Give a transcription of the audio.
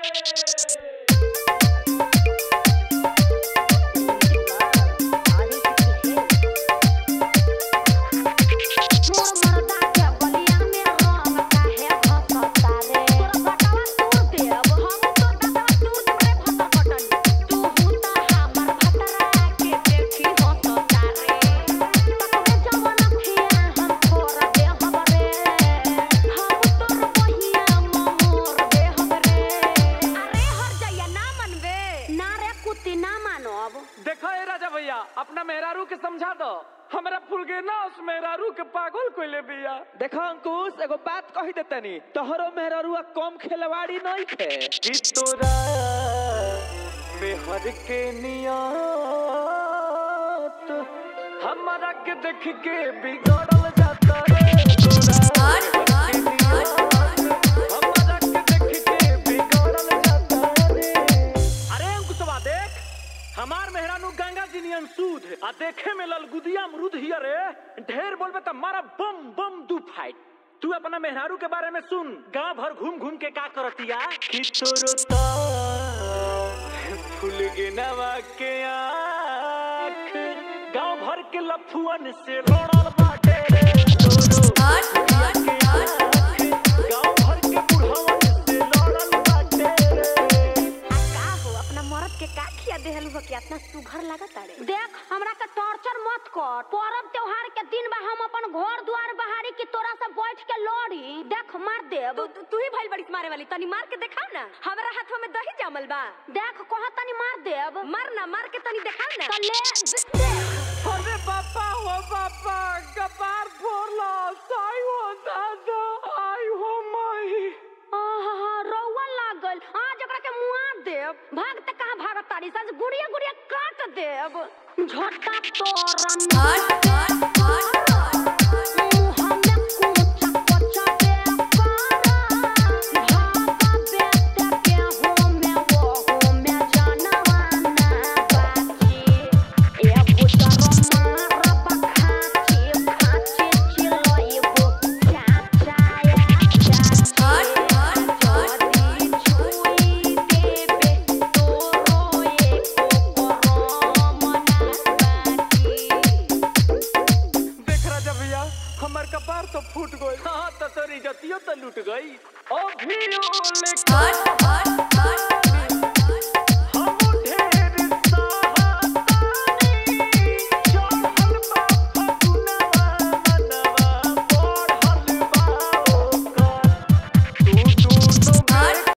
देखो ए राजा भैया अपना मेहरारू के समझा दो हमरा फूल के ना उस मेहरारू के पागल कोइले बिया देखो अंकुश एगो बात कही देतनी तोहरो मेहररुआ कम खेलवाड़ी नहीं थे कि तोरा बेहर के नियत हमारा के देख के बिगड़ल जाता रे तोरा हमारा के देख के बिगड़ल जाता रे अरे अंकुशवा देख हमार मेहरानू गंगा जी नियन सूद आ देखे में ललगुदिया अमरूद हिया रे ढेर बोलबे त मारा बम बम दू फाइट तू अपना मेहरारू के बारे में सुन गांव भर घूम घूम के का करतिया कि तोरो ता फूल के नवा के आँख गांव भर के लफुअन से लड़ल बाटे रे तोरो के आँख गांव भर के बुढ़वन से लड़ल बाटे रे का हो अपना मरद के का खिया देहलू हो कि इतना सुघर लागत अरे देख हमरा के टॉर्चर मत कर पर्व त्योहार के दिन बा हम अपन घर द्वार बहारी की तोरा से बैठ के लड़ी देख मार देब तू तू- तू ही भइल बड़ी मारे वाली तनी मार के दिखाओ ना हमरा हाथवा में दही जमल बा देख कह तनी मार देब मार ना मार के तनी दिखाओ ना तो ले दे- देख अरे बापा हो बापा कपार फोड़ला साई हो दादा आई हो माई आहा रौवा लागल आज ओकरा के मुआ देब भाग त कहां भागत तारी सज गुड़िया गुड़िया काट देब झटा तोरन मुंह में कुचा कुचा दे करा भागा बेटे के हो में वो हो में जानवाना बाची ए बुटर मारा बखाची खाची चिलोई हो चाचाया देख राजा भैया हमार कपार तो फूट गई हाँ तो तोरी जतियो तो लूट गई ओ भी ओ लेकर